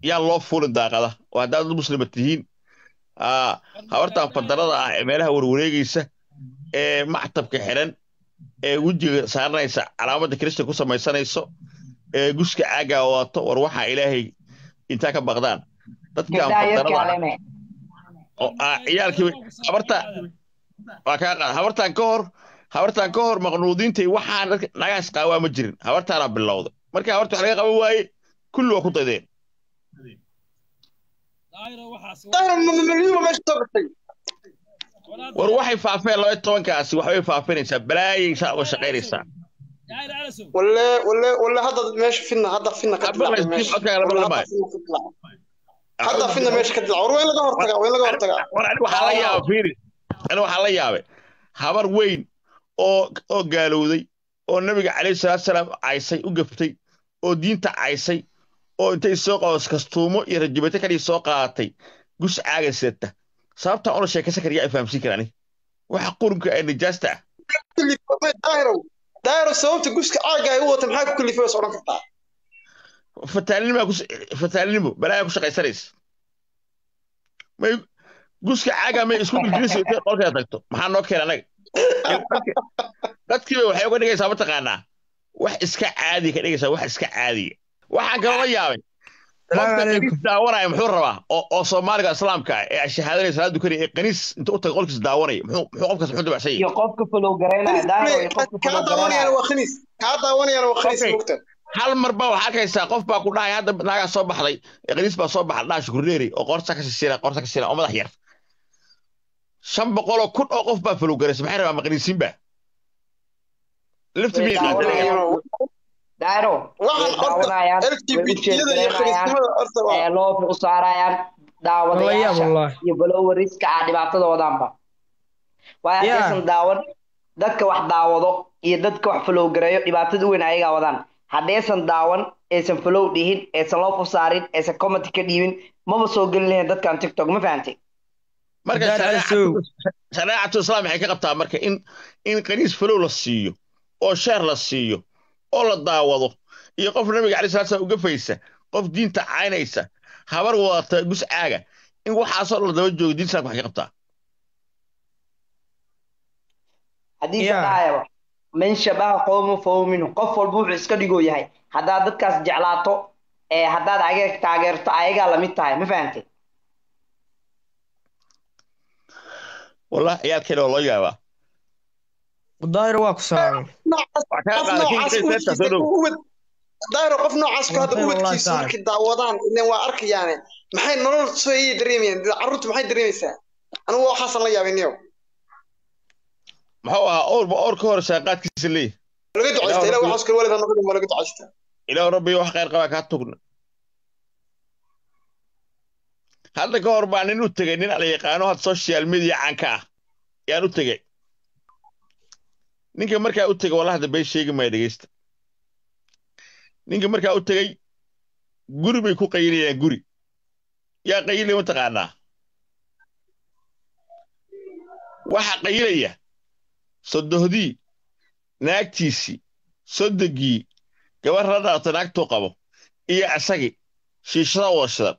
yaa loo fuulin daaqada oo haddaad dad muslima tihiin aa habartan fadarada ah ee meelaha warwareegaysa ee mactabka xiran ee wejiga saaranaysa calaamadda kirista ku samaysanayso ee guska caagaa wadato war waxaa ilaahay intaa ka baqdaan dadkan gabdhaha yarka fadarada ah aleme oo ah ciyaalkii habarta waa kaa qaad habartan ka hor habartan ka hor maqnuudiintay waxaan dadka nagaas qaawaa ma jirin habartaanaa bilowday marka habarta wax laga qaban waaye kulli waa ku daydeen daahir mamaliyo meesha soo gashay war waxay faafeen laba iyo tobankaasi waxbay faafinaysaa balaayay saa uga shaqaynaysaa walle walle walle hadda meesha fidna hadda fidna ka Abba, dilacay Steve, meesha okay, lama Walle, dhamaayo. hadda fidna ka dilacay. hadda fidna meesha ka dilacay war waa in laga hortagaa waa in laga hortagaa war ani waxaa la yaaba fiiri ani waxaa la yaabay habar weyn oo oo gaalowday oo nabiga calayhi salaatu salaam caysay u gaftay oo diinta caysay oo intay soo qados kastuumo iyo rajabeete kadhii soo qaadatay gus caaga sidata sababtaan ula sheekaysan kara yaa i fahamsiin kara ani waxa qurunka ee nijaasta ah daahirow daahirow sababta guska caaga ay u wata maxaa ku kalifay is odhan kartaa fataalinimo fataalinimo balaayaa ku shaqaysanaysa may guska caaga may isku dhulgelinaysa intay qolkeeda tagto maxaa noo keena anaga dadkiiba waxay uga dhigaysaa mataqaanaa wax iska caadiya ka dhigaysaa wax iska caadiya waxaan kaloo yaabay Salaamu qofka calaykum. qaniis daawanaya muxuu rabaa oo oo soomaaliga islaamka ah ee shahaadanaya salaada dukanaya ee qaniis inta u taga qolkiisa daawanaya muxuu muxuu qofkaas muxuu dabacsan yahay iyo qofka follow garaynaya daahir iyo qofka kaa follow daawanayaan garaynaya waa khaniis kaa daawanayaan waa khaniis Okay. mogta hal mar baa waxaa arkaysaa qof baa ku dhahaya hadda naagaa soo baxday ee qaniis baa soo baxda dhaha shukurneeri oo qoorta ka sisiina qoorta ka sisiina oo madax yar shan boqoloo kun oo qof baa falowgaraysa maxay rabaa maqaniisiinba lafti miyay qaadanayaan daahiro way waxaan horta daawanayaan way u lgbtiyada iyo jeedgaraynayaan khaniisnimada horta waa ee loo u saarayaan Wallahi, daawadayaasha wallahi. iyo followeriska ah dhibaatadoodanba waa Yeah. haddaysan daawan dadka wax daawado iyo dadka wax follow gareeyo dhibaatada weyn ayagaa wadaan haddaysan daawan aysan follow dhihin aysan loo u saarin aysan comment ka dhiibin maba soo gelin lahayn dadkan tiktok ma fahantay marka Dad shareecatu Alsow. shareecatu islaam waxay ka qabtaa marka in in qaniis falow la siiyo oo sheer la siiyo oo la daawado iyo qof nabiga caleyhi salaatu salaam uga faysa qof diinta caynaysa habar wadata gus caaga in waxaasoo la daba joogo diinta islaamka waxay ka qabtaa haddii Yeah. dhahayaba man shabaha qowmu fahuwa minhu qof walba wuxuu iska dhigoo yahay haddaad dadkaas jeclaato ee haddaad ayaga taageerto ayagaa lamid tahay ma fahantay wallah ciyaalkeena waa loo yaabaa daahir waa ku salaamay noocaas Waa kaa qof qaaday, noocaas kii ubadkiisa soo dhow. ubad daahiro qof noocaas ku hadda Wallahi, wallahi, ubadkiisa saar. markay daawadaan ileen waa arkayaane maxay nolol soo ayay dareemayaan carruurtu maxay dareemaysaa anigu waxaasan la yaabay niyow muxuu ahaa owrba owr ka hor shaaqaadkiisa leeyahy laga ducaysta ilaa waxaas kale waalid ha noqon waa laga ducaysta ilaahu rabbiyo wax khayr qabaa kaa tugna hadda ka hor baa nin u tegey nin ala yaqaano had social media caanka ah yaan u tegey ninka markaa u tegey wallahi dambe sheegi maya dhegeysta ninka markaa u tegey guri bay ku qayilayaan guri yaa qayilaya mataqaanaa waxa qayilaya sodohdii naagtiisii sodogii gabar la dhalato naagtuu qabo iyo asagii shiishada wada shidan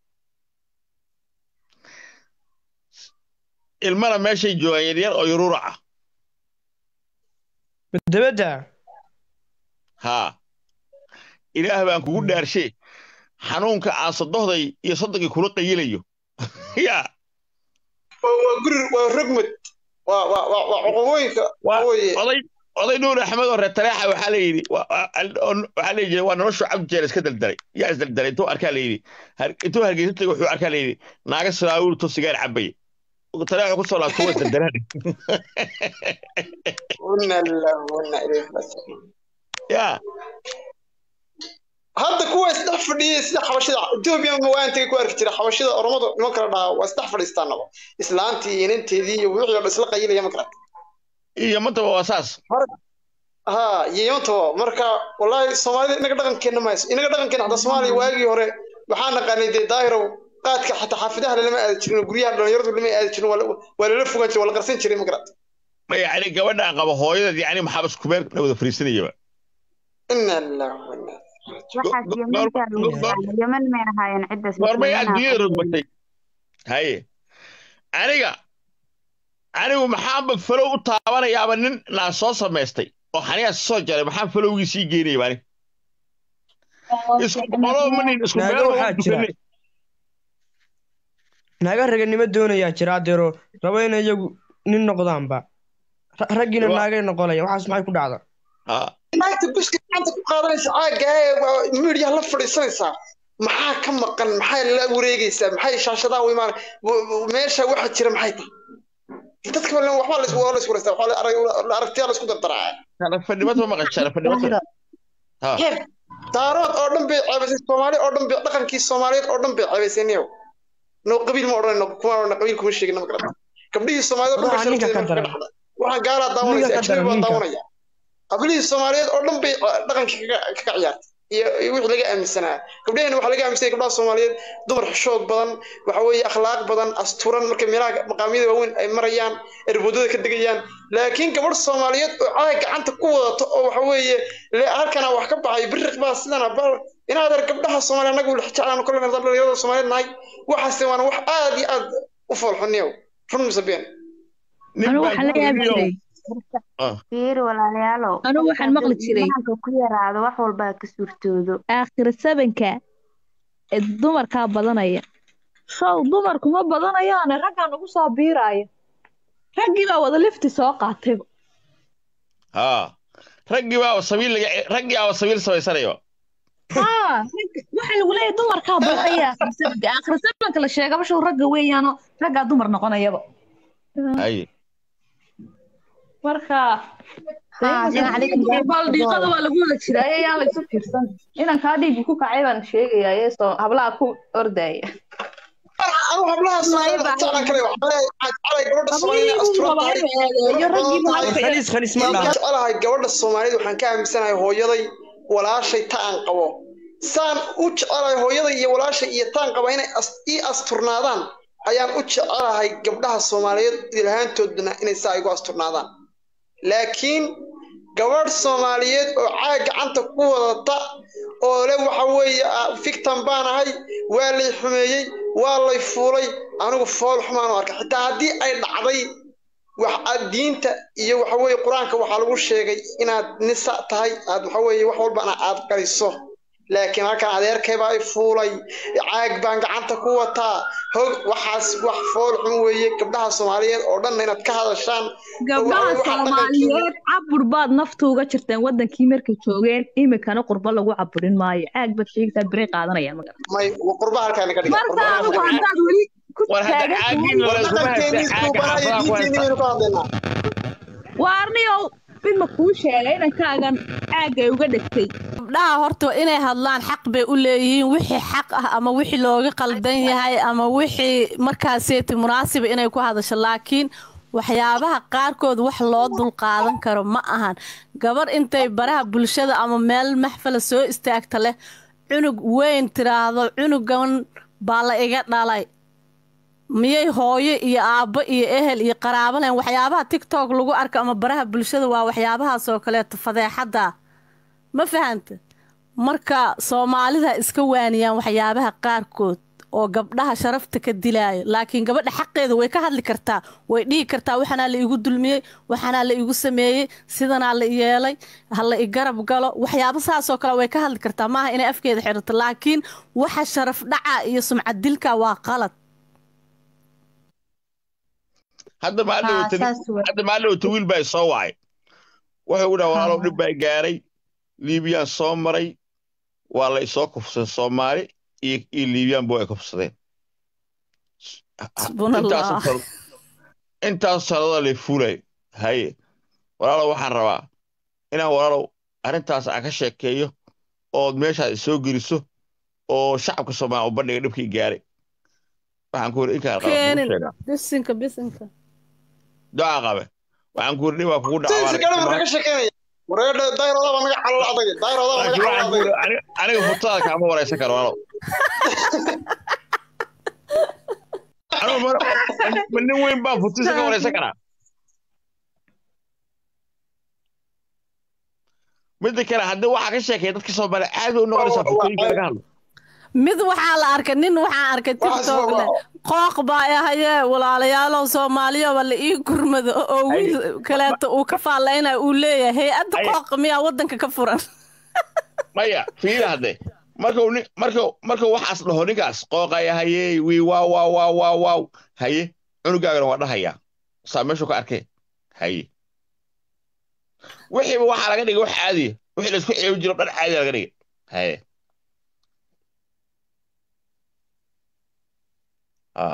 ilmana meeshay joogaan yaryar oo yuruurac ah dabadda haa ilaah baan kugu dhaarshe xanuunka aan sodohday iyo soddogii kula qayilayo yaa waa waa guri waa rogmad waa waa waa waa cuqubooyinka waa weye oday oday nuur axmed oo reer tareexa waxaa la yidhi waa- waa- oo- waxaa la yidhi waa noloshu cabdi jeer iska daldalay yaa isdaldalay intuu arkaa la yidhi har- intuu hargeysa tagay wuxuu arkaa la yidhi naaga salaawurto sigaar cabaya tareexu ku soo laabto waa isdaldalaan wana lillahi wa wana ilayhi raajicuun yaa hadda kuwa isdhex fadhiyay sida xabashida etoobiya ma waan tagay ku arki jira xabashida oromadu niman kala dhahaa waa isdhex fadhiistaanaba islaantii iyo inanteedii iyo wixii oo dhan isla qayilaya ma kala iyo mantaba waa saas ha yeyantaba marka wallahi soomaalida inaga dhaqankeena mayso inaga dhaqankeena hadda soomaaliya waagii hore waxaa naqaanay dee daahirow qaadka xataa xaafidaha lama aadi jirin guryaha dhalinyaradu lama aadi jirin waa la- waa lala fogaan jiray waa la qarsan jiray ma garata ma yacni gabadhaan qaba hooyadeed yacni maxaabas kumeer la wada fariisanayaba ina lillahi wa ina waxaas go- yemankaa go- lagu go- yaqaana yeman may ahaayeen ciddaas goormay yemanaa adduunyada ku rogmatay haye aniga anigu maxaanba falow u taabanayaaba nin naa soo samaystay oo xaniyaas soo jaray maxaan falowgii sii geynayaba ani isku qolo manin isku Naago meel waxaa jira. dukanay naaga raganimo doonayaa jira adeero raba in iyagu nin noqdaanba Ra- raggiina Wa- naagay noqonaya waxaas maxay ku dhacda ha naagta buska gacanta ku qaadanaysa caaga ee midiyaha la fadhiisanaysaa maxaa ka maqan maxay la wareegaysaa maxay shaashadaha u imaan meesha waxa jira maxay tahay dadka badan waxbaa la isku waa la isku wareystaa waxaa la arag- la aragtiyaa la isku dardaraa sharafadnimad ma maqan sharafadnimad ha heer daarood oo dhan bay ceebaysay soomaali oo dhan bay dhaqankii soomaaliyeed oo dhan bay ceebaysay niyow no qabiil ma odhanayno kuma odhanayno qabiil kuma sheegin ma garata gabdhihii soomaaliyeed oo dhan bay Ruuxa ninka sharafteeda ka marka daran. ka dhacday waxaan gaalaa daawanaysa Ninka ka ajnabi daran, baan ninka. daawanaya qabiilihii soomaaliyeed oo dhan bay uh, dhaqankii kaga kaga ciyaartay iyo iyo wixii laga aaminsanaa gabdhaheen waxaa laga aaminsanaya gabdhaha soomaaliyeed dumar xishood badan waxa weeye akhlaaq badan asturan marka meelaha maqaamyada waaweyn ay marayaan erboodada ka degayaan laakiin gabadh soomaaliyeed oo caag gacanta ku wadato oo waxa weeye le halkana wax ka baxay biriq baa sidana bal inaad ar gabdhaha soomaaliya anagu jeclaan kole dhalinyarada soomaaliyeed nahay waxaase waana wax aad iyo aad u foolxuniyow run mise been nin anigu baan waxaan la yaabi ku jiray fiiri walaalayaalow anigu waxaan maqli jiray imaanka ku yaraado wax walbaa ka suurtoodo aakhira sabanka ee dumarkaa badanaya show dumarku ma badanayaane raggaan ugu soo biiraayo raggii baa wada lifti soo qaatayba ha raggii baa sabiil laga raggii baa sabiil samaysanayo haa rag- waxaa lagu leeyahay dumarkaa badanaya aakhira sabanka aakhira sabanka la sheegaba show ragga weeyaano raggaa dumar noqonayaba haye marka Haa, assalaamu calaykum. baldiiqada waa lagu wada jiraa ayaan la isu fiirsan inankaa dhiigga ku kacay baan sheegayaa ee soo hablaha ku ordaya anu hablaha soomaaliyeed jeclaan kale waxaan leeyahay gabadha soomaaliyeed asturan tahay iyo raggiiba halka khaliis khaliis ma waxaan dhaha jecelahay gabadha soomaaliyeed waxaan ka aaminsanahay hooyaday walaashay ta aan qabo saan u jecelahay hooyaday iyo walaashay iyo taan qaba inay as- ii asturnaadaan ayaan u jecelahay gabdhaha soomaaliyeed ilahaantoodna inay saa igu asturnaadaan laakiin gabadh soomaaliyeed oo caag gacanta ku wadata oo le waxa weeye ah, fictan baan ahay waa lay xumeeyey waa lay fuulay anigu fool xumaan u arka xitaa haddii ay dhacday wax aad diinta iyo waxa weeye qur-aanka waxaa lagu sheegay inaad nisa tahay aad waxa weeye wax walbana aad qariso laakiin halkan adeerkay baa i fuulay caag baan gacanta ku wataa hog waxaas wax fool xun weeye gabdhaha soomaaliyeed oo dhanna inaad ka hadashaan gabdhaha Waxaa- waxaa soomaaliyeed cabur baad nafta uga jirteen wadankii markay joogeen imikana qurbo lagu caburin maayo caag baad sheegtaa bere qaadanaya magar may qurba halkaa naga dhiga marka adigu haddaad weli ku war hadda taagan caagin tahay wala isuma dhaqankeennii haysta caaga suubanayo xaafadaha ku diinteenni haysta baynu ka hadlaynaa waa arniyow mid ma kuu sheegay inankaagan caagay uga dhegtay gabdhaha horta inay hadlaan xaq bay u leeyihiin wixii xaq ah ama wixii looga qaldan yahay ama wixii markaaseeti munaasiba inay ku hadasho laakiin waxyaabaha qaarkood wax loo dulqaadan karo ma ahan gabar intay baraha bulshada ama meel maxfala soo istaagta leh cunug weyn tiraahdo cunugan baa la iga dhalay miyay hooyo iyo aabbo iyo ehel iyo qaraabo lahayn waxyaabaha tiktok lagu arko ama baraha bulshada waa waxyaabahaas oo kaleeto fadeexadda ma fahanta marka soomaalida iska waaniyaan waxyaabaha qaarkood oo gabdhaha sharafta ka dilaayo laakiin gabadha xaqeeda way ka hadli kartaa way dhihi kartaa waxanaa la igu dulmiyey waxanaa la igu sameeyey sidanaa la yeelay ha la igarab galo waxyaabo saasoo kale way ka hadli kartaa maaha inay afkeeda xirato laakiin waxa sharaf dhaca iyo sumcad dilka waa qalad hadda maalin Haa, wata saas wey. hadda maalin wata wiil baa i soo wacay wuxuu dhaha walaalow dhib baa gaaray liibiyaan soo maray waa la isoo kufsaday soomaali iyo iyo liibiyaan ay kufsadeen Subhanallah. Intaas sal- intaas sanadoo lay fuulay haye walaalow waxaan rabaa inaan walaalow arrintaas aan ka sheekeeyo ood meeshaas isoo geliso oo shacabka soomaaliya u bandhiga dhibkii gaaray waxaan ku yidhi inkaan qalad kugu keenin sheegaa bisinka bisinka duca qabe waxaan ku yidhi dhibaa kugu Sayidka gaadhi baa dhacaa naga sheekeynaya wareedha dayroodaa baa naga calal adag dayroodaa baa naga laakiin calal waxaan ku adag yidhi ani- aniga futada kaama waraysan karo walaalow anigu ma- ma nin weyn baa futisa ka waraysan karaa midda kale haddii waxaa ka sheekaya dadka soomaaliya aad bay u noqonaysaa fitooyinka laga hadlo mid waxaa la arkay nin waxaa arkay tiktok leh qooq baa ahaye walaalayaalow soomaaliyoba la ii gurmado oo wiil kaleeto uu ka faallaynaya uu leeyahay hay-adda qooq miyaa waddanka ka furan maya fiila hadde markuu nin markuu markuu waxaas dhaho ninkaas qooqaya hayey wii waaw waaw waaw waaw waaw haye cunugaagana waa dhahayaa saa meeshuu ka arkay haye wixiiba waxaa laga dhigay wax caadiya wixii laisku ceebi jiro dhan caadiya laga dhigay haye ah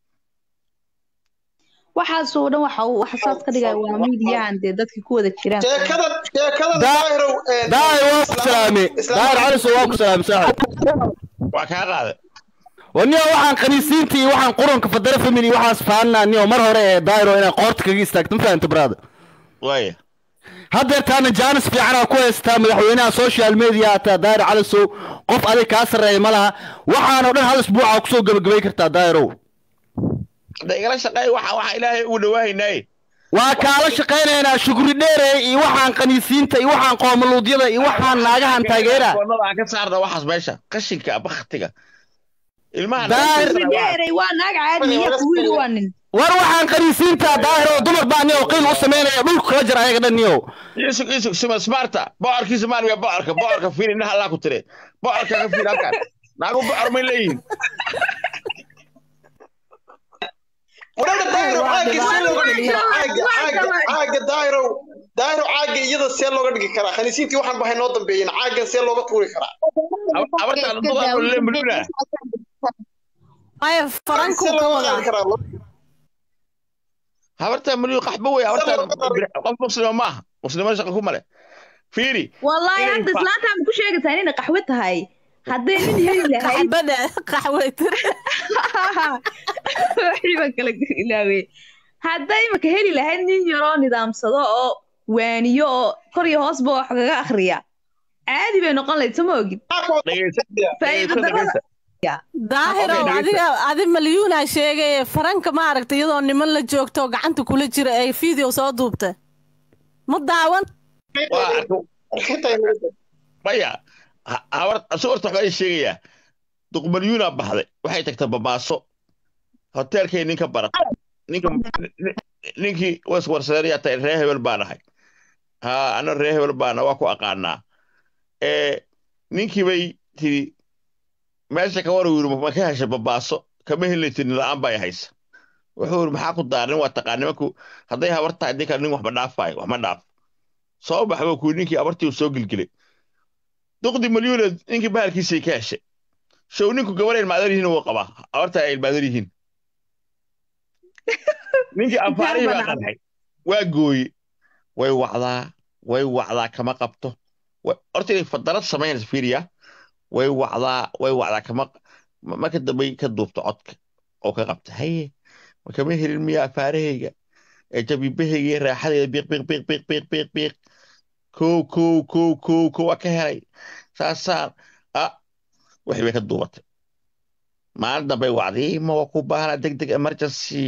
waxaasoo dhan waxa uu waxa saas ka dhigaya waa miidiyahan dee dadka ku wada jiraan sheekadan sheekadan Da- daahirow daahir waa ku salaamay daahir caliso waa ku salaamay saaxib waa kaa qaaday waniyo waxaan khaniisiinta iyo waxaan qurunka fadara family waxaas fahanaa niyo mar hore ee daahiro inay qoorta kaga istaagto ma fahanta brada waaya haddeer taana jaanis fiicanaa ku haystaa madaxweynaha social media hataa daahir calisow qof adig kaa sarreeya ma laha waxaanoo dhan hal isbuuca kusoo gebagabay kartaa daahirow hadda igala shaqeey waxa waxa ilaahay ugu dhawaahaynaaye waa kaala shaqaynaynaa shukri dheere iyo waxaan khaniisiinta iyo waxaan qoomaluudyada iyo waxaan naagahan taageera koonada aan ka saarna waxaas meesha qashinka baktiga ilmaha Daahir- dheeray waa naag caadi iyo wiil waa nin war waxaan khaniisiinta daahir oo dumar baa niyow qiil u samaynaya dhulka kala jir ayaga dhan niyow isug isug sima smarta bocorkii soomaaliya bocorka bocorka fiiri indhaha allaa ku tire bocorka ka fiiri halkan naagu bocor may leeyihiin wadhada daahirow caagga see looga dhigi karaa caagga caagga caagga daahirow daahirow caagga iyada see looga dhigi karaa khaniisiintii waxaan bahay noo dambeeyeen caaggan see looga tuuri karaa abartaan dadaan le muluna maya see farankuu ka looga wadaa qaadi karaa habartaan muluu qaxbo wey habartaan qof muslima maaha muslimada shaqa ku male fiiri wallaahi Inay hadda fa- islaanta ma ku sheegaysaa inay qaxwe tahay hadday nin heli lahayd qaxbada qaxweytir wixii baan kala ilaawey hadday imaka heli lahayd nin yaroo nidaamsado oo waaniyo oo kor iyo hoosba wax kaga akhriya caadi bay noqon lahayd sama ogid dhegeysa faa'iido dhegeysa darrada dhegeysa daahirow Okay, adiga adi malyuuna sheegaye faranka maaragta iyadoo niman la joogto oo gacanta kula jira ay video soo duubta ma daawan waa arko maya ha- habar asu horta waxbaa ii sheegayaa duqmalyuuna baxday waxay tagtay babaaso hoteelkay ninka barat ninka nin- ninkii waswarsadeeyaa tahay ree hebel baan ahay ha ana ree hebel baana waa ku aqaanaa ee ninkii bay tiri meesha ka war yiri ma ka heshay babaaso kama helaytin la'aan bay haysa wuxuu yiri maxaa ku daarin waa taqaan nimanku hadday habar tahay dinka nin waxba dhaafaayo waxma dhaaf soo baxba kuu ninkii abartii uu soo gilgilay duqdi malyuuneed ninkii bahalkiisay ka heshay show ninku gabar ilmaadan yihiin wuu qabaa abarta ay ilmaadan yihiin ninkii afaarihii baa qanxay waa gooye way wacdaa way wacdaa kama qabto Wa- horta inay fadarad samaynaysa fiiriya way wacdaa way wacdaa kama ma- marka dambay ka duubto codka oo ka qabta haye ma kama helin miya afaarahayga ee jabibahayga iyo raaxadayda biiq biiq biiq biiq biiq biiq biiq kow kow kow kow kow waa ka helay saasaan ah wixii bay ka duubatay maalin dambay wacday ma waa ku baahnaa deg deg emergency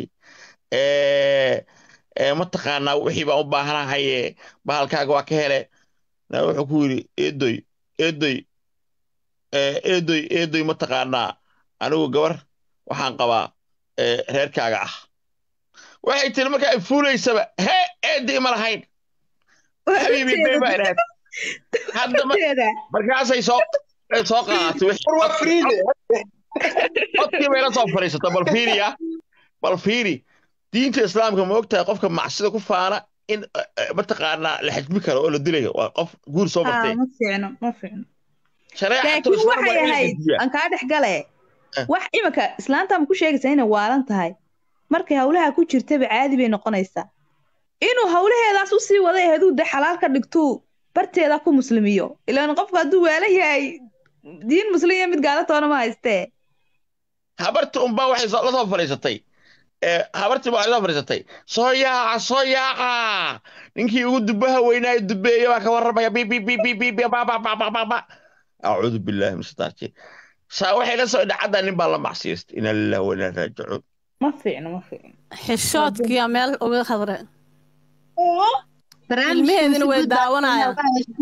ee ee mataqaanaa wixii baan u baahanahaye bahalkaaga waa ka hele na wuxuu ku yidhi eedoy eedoy ee eedoy eedoy mataqaanaa anigu gabar waxaan qabaa ee reerkaaga ah waxay tiri marka ay fuulaysaba hee eeday ma lahayn xabiibi bee baa idhaahd haddaba markaasay soo ay soo qaadatay wixii war waa friide codkii bay la soo fadhiisata bal fiiriya bal fiiri diinta islaamka ma ogtahay qofka macsida ku faana in eh, eh, mataqaanaa la xajmi karo oo la dilayo waa qof guur soo martay ma fiicno ma fiicno shareecatu laakiin islaam waa waxay in la ahayd dejiyaa aan kaa dhex gale Eh. wax imika islaanta ma ku sheegaysaa inay waalan tahay markay hawlaha ku jirtaba caadi bay noqonaysaa inuu hawlaheedaas u sii waday haduu de xalaal ka dhigtuu barteeda ku muslimiyo ilaan qofka hadduu waalan yahay diin muslim iyo mid gaalatoona ma haystee habarti unbaa waxay soo- la soo fadhiisatay ee habartii baa waxay soo fadhiisatay soo yaaca soo yaaca ninkii ugu dubaha weynaayo dubeeye baa ka warramaya bi bi bi bi bi bi ba ba ba ba ba ba acuudu billahi min shaitaan rajiim saa waxay la soo dhacadda nin baa la macsiyeystay ina lillahi wa inaa raajicuun ma fiicno ma fiicno xishoodkiya meel uga hadreen ilmaheedina way daawanayaan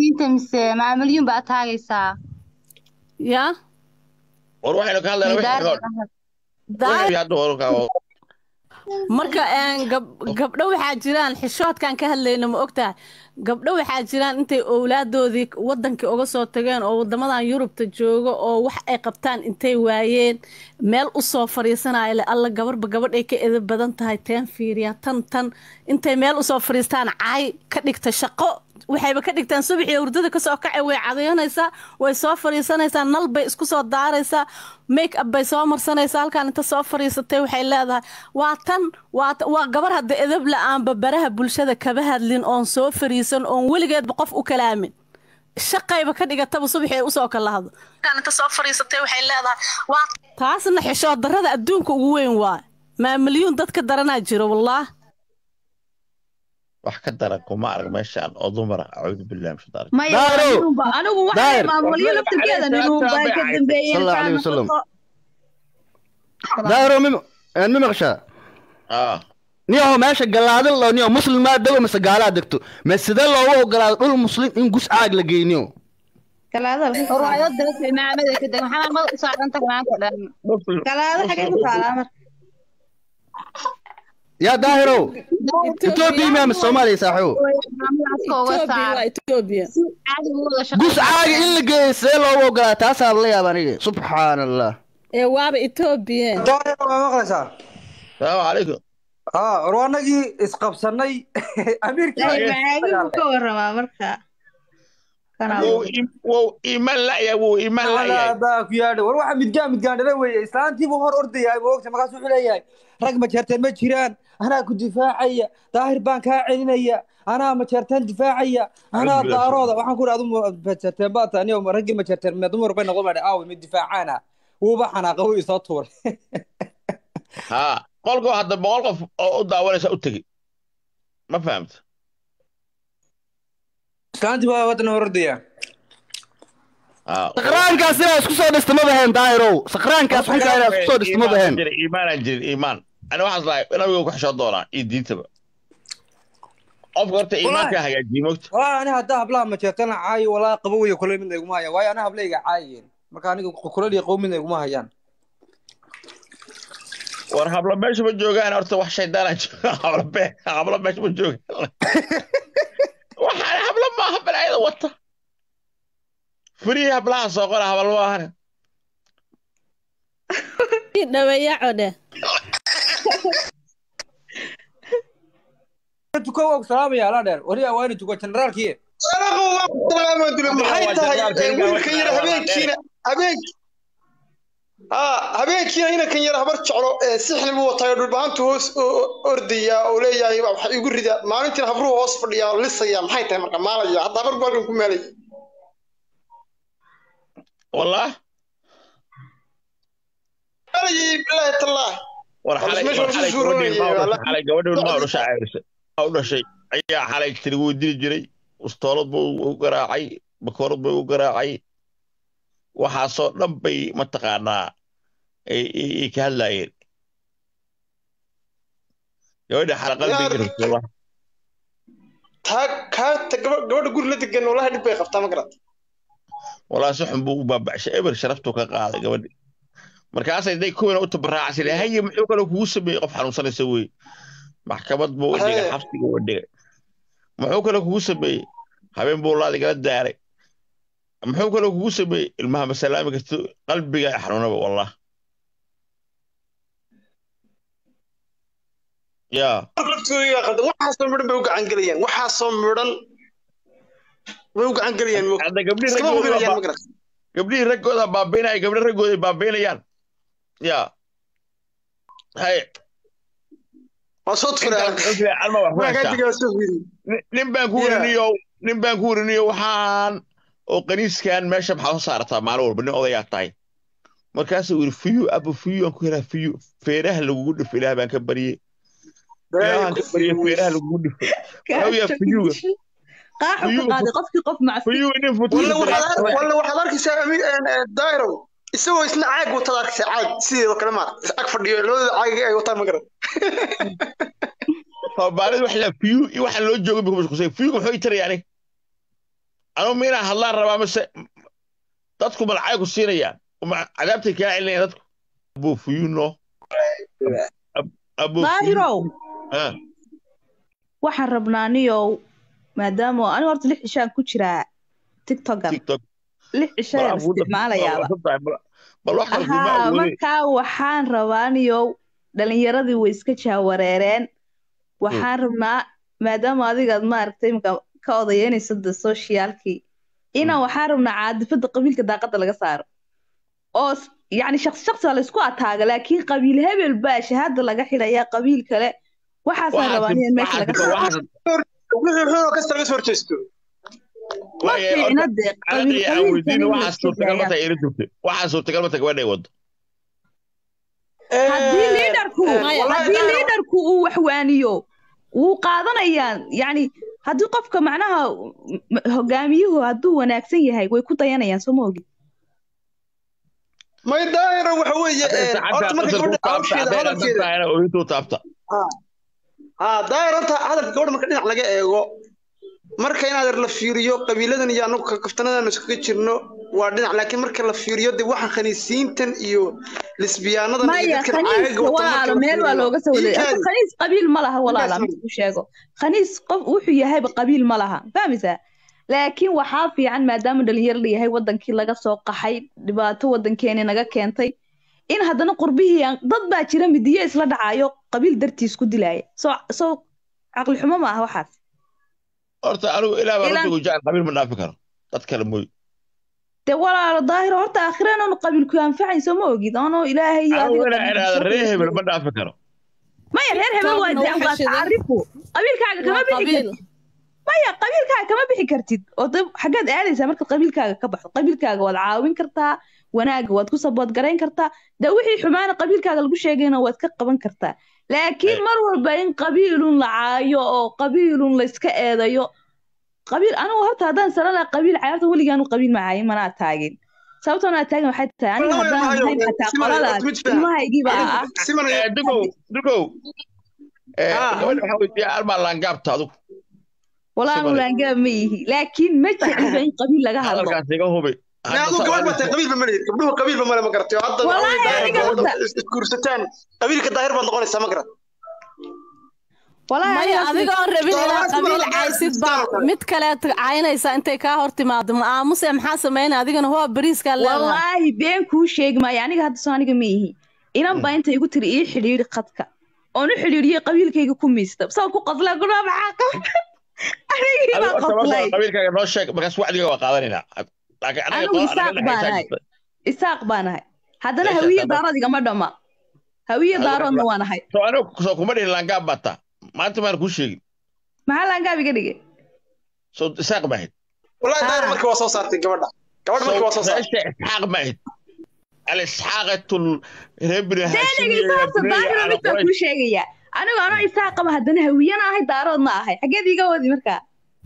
diinta mise maamalyuun baa taagaysaa yaa war waxaynu ka hadlaynaa wixii Midaar- ka- wixii hadda warka- marka een, gab- gabdho waxaa jiraan xishoodkan ka hadlayna ma ogtahay gabdho waxaa jiraan intay owlaadoodii wadankii uga soo tageen oo wadamadan yurubta jooga oo wax ay qabtaan intay waayeen meel usoo fariisanaya le alla gabarba gabadhay ka edab badan tahay teen fiiriya tan tan intay meel usoo fariistaan caay ka dhigta shaqo waxayba ka dhigtaan subaxii hurdada kasoo kacay way cadayanaysaa way soo fariisanaysaa nal bay isku soo daaraysaa make up bay soo marsanaysaa halkaan inta soo fariisatay waxay leedahay waa tan waa ta- waa gabar hadda edab la-aanba baraha bulshada kaba hadlin oon soo fariisan oon weligeedba qof u kalaamin shaqayba ka dhigataba subaxii ay usoo kalahdo halkaan inta soo fariisatay waxay leedahay waa taasna xishood darrada adduunka ugu weyn waa maamalyuun dadka daranaa jiro wallaah wax ka daran kuma arag meeshaan oo dumar ah acuudu billahi min shaytaani maya Daaro! waa ninunba anigu waxaa Daaro! maamulyo laftirkeeda ninunba ay ka dambeeyeen Sallallahu alayhi fahmi wasallam. karto. daahiro mi mi maqashaa ah niyaho meesha galaadin loo niyo muslim maa dego mise gaalaa degto ma sidee loogu ogolaado dhul muslim in gus caag la geyniyo Galaada halkee ku taala? ruwaayad dalka imaamada ka deg maxaa mad u saaran tahay maanta dhan Galaada xagee ku taalaa marka yaa daahiro etoobiya miyaa mise soomaaliya saaxiibo maamulaaska uga Ethiopia saar waa Ethiopia caadi u wada gus shaqeyn caagi in la geeyo sidee loogu ogolaa taasaa la yaaba aniga subxaan allah ee waaba Ethiopia daahir waa maqlaysaa salaamu calaykum haa warwaanagii isqabsanay amiirkii Ilaahay macaagi buu ka waramaa marka Kana wuu im- wuu iman la'ya wuu iman la'yahay baa ku yaadha war waxa midgaan midgaan dhala weeye islaantiibuu hor ordayahay ma ogta markaas wuxuu leeyahay rag majeerteen ma jiraan anaa ku difaacaya daahir baan kaa celinaya anaa majeerteen difaacaya anaa Alhamdulillah. daarooda waxaan ku idhi adu majeerteen baa tahay anigo raggii majeerteen me dumar bay noqon baadhe aawe mid difaacaana wuuba xanaaqa wuu isoo tuuray haa qolkoo hadda boqol qof oo u daawanaysa u tegi ma fahamta islaantii baa waddan hor ordaya haa sakraankaas inaa isku soo dhista ma baheen daahirow sakraankaas xunkaa inaa isku soo dhista ma baheen Jirin, iimaanaan jirin iimaan ani waxaas lahay nabiga ku xishoo doonaa iyo diintaba qofka horta iimaankaa hagaajiye mogta walaa ani haddaa hablaha majeerteen caayo walaa qabo weyo kule midna iguma hayaan waayo ana hablayga caayayeen marka aniga kulal iyo qow midna iguma hayaan war hablo meesha ma joogaan horta wax shaydaana jooga hablo be- hablo meesha ma joogaan waxaan hablo maaha balaayada wata furihii hablaha soo qora habal maahane dhaweeyaco dheh tuko waa ku salaamaya alaa dheer wariya waa ina tuko generaalkii maxay tahay wiilkan yar habeenkiina habeen haa habeenkiina inankan yar habar jeclo ee sixni buu watayo dhulbahantu hoos ordayaa oo leeyahay waxa igu rida maalintiina habruhu hoos fadhiyaa oo lisaya maxay tahay marka maalaya hadda habar balkan ku maalaya wallah maalayay bilaahi tallaahi war Waa xalay meesha war lagu xalay soo gabadhii roonayay, ilmaha u waa dhashay xalay gabadhii ilmaha u dhashay caawisay u dhashay ayaa xalay tiri wuu dili jiray ustoolad buu u garaacay bakoorad buu u garaacay waxaasoo dhan bay mataqaanaa ay ay- ay ka hadlaayeen gabadha xala qalbiga Yaar- rabtay wallah taa kaata gaba- gabadha guri la degan wallahi dhib bay qabtaa ma garat walaa si xun buu u baaba'shay eber sharaftuu ka qaaday gabadhi markaasay day kuwana u tabaraacaysa ilaa haye muxuu kaloo kugu sameeyey qof xanuunsanaysa wey maxkamad buu u dhigay Haye. xabsiga u dhigay muxuu kaloo kugu sameeyey habeen buu laad igala daaray muxuu kaloo kugu sameeyey ilmaha masalaami karto qalbiga xanuunaba wallah yaa laftooda qaldan waxaasoo midhan bay u gacan gelayaan waxaasoo midhan way u gacan gelayaan mo hadda gabdhihii iskama raggooda hubinayaan baa- ma garat gabdhihii raggooda baabaynaya gabdhi raggooda ay baabaynayaan yaa haye waa soo tufuray alma wax ku waa kaa heshaa digaa soo fiiri Nin- nin baan ku Yeah. weriniyo nin baan ku weriniyo waxaan oo qaniiskan meesha maxaa soo saartaa maalin walba nin odayaa tahay markaasuu yidhi fiyu aba fiyu aan ku helaa fiyu feeraha lagugu dhifo ilaah baan ka baryey ilaahaan ka baryey feeraha lagugu dhifo Wuxuu yahay fiyuga qaaxu ka Fiyuga qaaday qofkii qof macsi fiyuga nin futuur walla waxaad ar- walla waxaad arkaysaa ami- een, ee, dairow isagoo isna caag wataad arkaysaa caag sideedoo kale maara is ag fadhiyo labadooda caagi ay wataan ma garat soomaalida wax la fiyu iyo waxaan loo joogin bay ku mashquulsan fiyuga muxuu i tarayaa aniga anu ma inaan hadlaan rabaa mise dadku malacay ku siinayaan ma cadaabtay kaa celinayaan dadku abufuyuno daahirow Ah, waxaan rabnaa niyow maadaama aniga horta lix cishaan ku jiraa tiktokan tiktok lix cishayaan Bal awoodda- isticmaalayaaba bal- bal- bal- bal wax kale kuma haa awoodin markaa waxaan rabaa niyow dhalinyaradii way iska jaawareereen waxaan rabnaa maadaama adigaad maaragtay imika ka odayeynayso de socialkii inaan waxaan rabnaa caadifada qabiilka daaqada laga saaro oo s- yacni shaqsi shaqsi la isku ataaga laakiin qabiil hebel baa shahaada laga xidhaya qabiil kale waxaasaan rabaa in meesha laga saaro wixii xunoo kasta laga soo horjeesto ma fiicna dee qabiil aan qabiilkan weydiin in la waxaa iska suurtagal ma daayaa tahay ila joogta waxaa suurtagal ma tahay gabadhay wado haddii liidarku wallahi haddii daahir- liidarku uu waxwaaniyo wuu qaadanayaa yacni haddii qofka macnaha m- hogaamiyuhu hadduu wanaagsan yahay way ku dayanayaan soo ma ogid may daahira waxa weeye horta marka gabadha hawsheeda hadalkeeda orintuu taabta haa daahir horta hadalka gabadha marka dhinac laga eego marka inaad la fiiriyo qabiiladan iyo anagu kaftanadan iskaga jirno waa dhinac laakiin marka la fiiriyo de waxaan khaniisiintan iyo lisbiyaanadan iyo maya dadkan khaniiska caaga wata marka walaalo la meel waa fiiriyo looga soo waday iinkaadi horta khaniis qabiil ma laha walaala Ninkaas mid ku sheego khaniis qof wuxuu yahayba qabiil ma laha fahmaysaa laakiin waxaa fiican maadaama dhalinyaro la yahay wadankii laga soo qaxay dhibaato wadankeeni naga keentay in haddana qurbihii aan- dad baa jira midiyo isla dhacayo qabiil dartiis ku dilaya soo soo caqli xumo ma aha waxaas horta anigu ilaa baa Ilaan- runta gujaan qabiil ma dhaafi karo dad kale mooy dee walaalo daahiro horta aakhireen oonu qabiilku anfacayn soo ma ogid anoo ilaahay iyo anigu adiga inaa idhaahdo reer hebel ma dhaafi karo maya reer hebel waa Taabna dee waxa waa shidan. tacaarifu qabiilkaaga kama waa bixi qabiil kartid maya qabiilkaaga kama bixi kartid oo de xaggaad aadaysaa markaad qabiilkaaga ka baxdo qabiilkaaga waad caawin kartaa wanaaga waad ku sabood garayn kartaa de wixii xumaana qabiilkaaga lagu sheegayna waad ka qaban kartaa laakiin mar walba in qabiilun la caayo oo qabiilun la iska eedayo qabiil anigu horta haddaan salan lahaa qabiil cayaarta weligaanu qabiil ma caayin manaa taagin sababtoo naa taagan waxay tahay aniga Wallahi haddaan maayo, ahayn xataa siman qoladaas horta mid faham. ilmahaygii baa ah siman Eh, dugow dugow Eh, Ah. gabadha waxaa weydiiya almaa laangaabta adigu walaa Siman. ulaangaa ma yihi laakiin ma jecliba in qabiil laga hadlo hadalkaas iga hubi ma aduu gabadh batay qabiilba ma lihid gabdhuhu qabiilba male ma garatay hadda waxa Wallahi weeye daahir aniga gabadha horta- isguursataan qabiilka daahir baad noqonaysaa ma garat walaahi maya aniga adigoon rabin inaad Soomaalidu qabiil waa caysid gaar baa kale. mid kaleed caynaysa intay kaa hor timaado ma aamuse maxaa sameynaya adigana waa bariiskaa leedahay wallaahi been kuu sheegi maayo aniga hadda soo aniga ma ihi inan baa inta igu tiri ii xidhiidhi khadka oon u xidhiidhiyey qabiilkayga ku miista sao ku qosla gudhaa maxaa qaba anigii adigu baa horta marka qoslay qabiilkaaga noo sheeg markaas wacdiga waa qaadanaynaa laakiin anaga anigu qolo anaga isaaq baan dhexaysaa ahay jirta isaaq baan ahay haddana Meesha hawiye taada. daarood igama dhama hawiye Adigu daaroodna ma- waan ahay soo anigu soo kuma dhihin laangaab baa taa maanta maan kuu sheegin maxaa laangaab iga dhigay soo isaaq ma ahayd wallahi daahir Ah. markii waa soo saartay gabadha gabadha markii waa soo soo saartay meesha isxaaq ma ahayd alisxaaqatu reer bini dee haashim iyo dhegeysa horta bini daahiro ala mid baan quraysh kuu sheegayaa anigu anoo isaaqaba haddana hawiyana ahay daaroodna ahay xaggeed iga wadi markaa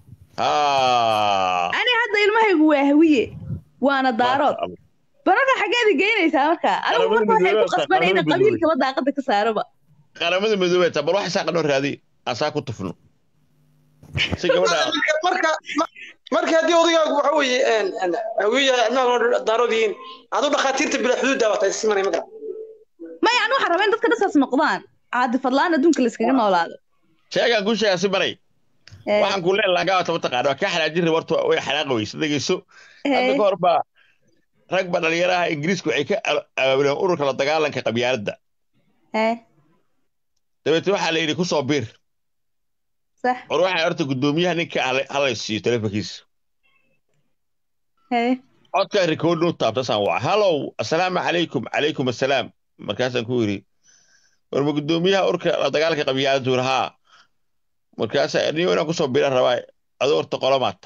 Ah, ani hadda ilmahaygu waa hawiye waana daarood maasha Allah. bararka xaggeed i geynaysaa marka anigu Qaramada marka waxay ku midoobay qasban qaramada ina midoobay. qabiilkaba daaqada ka saaraba qaramada midoobey taa bal wax isaaqa noo raadiy aan saa ku tufno si gabadha marka marka marka haddii odayaagu waxa weeye een een hawiya ilmaha daarood yihiin aduu dhakhaatiirta bila xuduud daabatay simanay ma garat maya ani waxaan rabaa in dadka dhasaas noqdaan caadifadlaan adduunka la iskaga noolaado sheegaan kuu sheegaa si maray Eh, waxaan kuu leen laangaabata mataqaana waa kaa xanaajin raba horta way xanaaqi weysa dhegeyso eh, hadda ka hor baa rag ba dhalinyaraha ingiriisku waxay ka al- abaabuleen ururka la dagaalanka qabyaaladda eh, dabeetna waxaa la yidhi ku soo biir sax war waxaa horta guddoomiyaha ninka hala- halay siiyo telefonkiisa eh, codkaa rikoodin u taabta saan waca hallow assalaamu calaykum calaykum assalaam markaasaan ku yidhi war ma guddoomiyaha ururka la dagaalanka qabyaaladda ur haa markaasaa niyo inaan kusoo biiran rabaa adoo horta qolomaata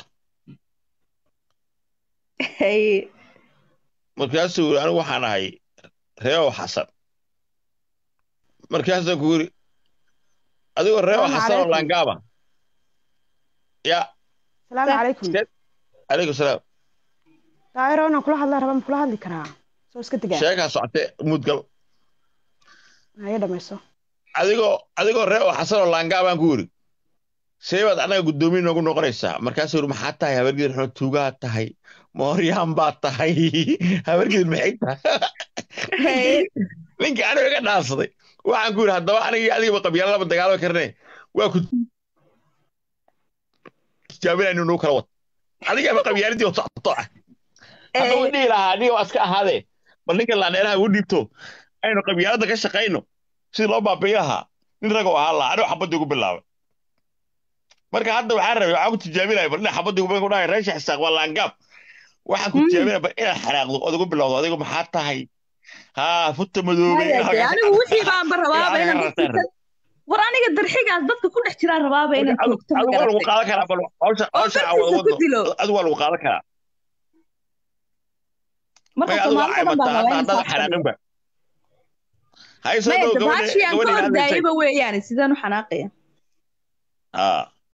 eh, markaasuu yidhi anigu waxaan ahay reeow xasan markaasaan ku yidhi adigoo reeow Salaamu xasan oo calaykum. laangaaba ya salaamu calaykum calaykum salaam daahiro inaan kula hadla raba ma kula hadli karaa soo iska degaa sheekaa socotee mudgal haye dhamayso adigoo adigoo reeow xasan oo laangaabaan ku yidhi see baad annaga guddoomiye noogu noqonaysaa markaasuu yidhi maxaa tahay habargedir xuma tuugaa tahay mooryaan baa tahay habargedir maxay tahay ninka aniga iga dhaansaday waxaan ku yidhi haddaba aniga iyo adigaba qabyaalada lama dagaalami karne waa ku tijaabinaynu nuu kala wad adigaba qabyaaladii socoto ah haddaba dhihi lahaa aniga waa iska ahaadee bal ninka laaneelaha ugu dhiibto aynu qabyaaladda ka shaqayno sidii loo baabi'i lahaa nin ragoo ahaa lahaa anigo xabadii ugu bilaabay marka hadda waxaan rabay waxaan ku tijaabinaya bal ina xabadii ugu ku dhahay reesha xisaaq waa laangaab waxaan ku tijaabinaya bal inaad xanaaqdo ood ugu bilowdo adigu maxaa tahay haa futa madoobay anigu wixii baanba rabaaba inaan dadka war aniga darxigaas dadka ku dhex jiraan rabaaba inaan joogto ma adigu waa lagu garatay qaadan karaa bal hawsha hawsha aan wada ku dilo. wadno adigu waa lagu qaadan karaa marka maya adigu soomaalida waxay dhan baa mataa rabaa hadda inaan haddaad saas xanaaqinba hay soo maya dhow gabadha dabaashii aan ka gabadha ilaalisay ordaayaba weeyaane sidaan u xanaaqaya haa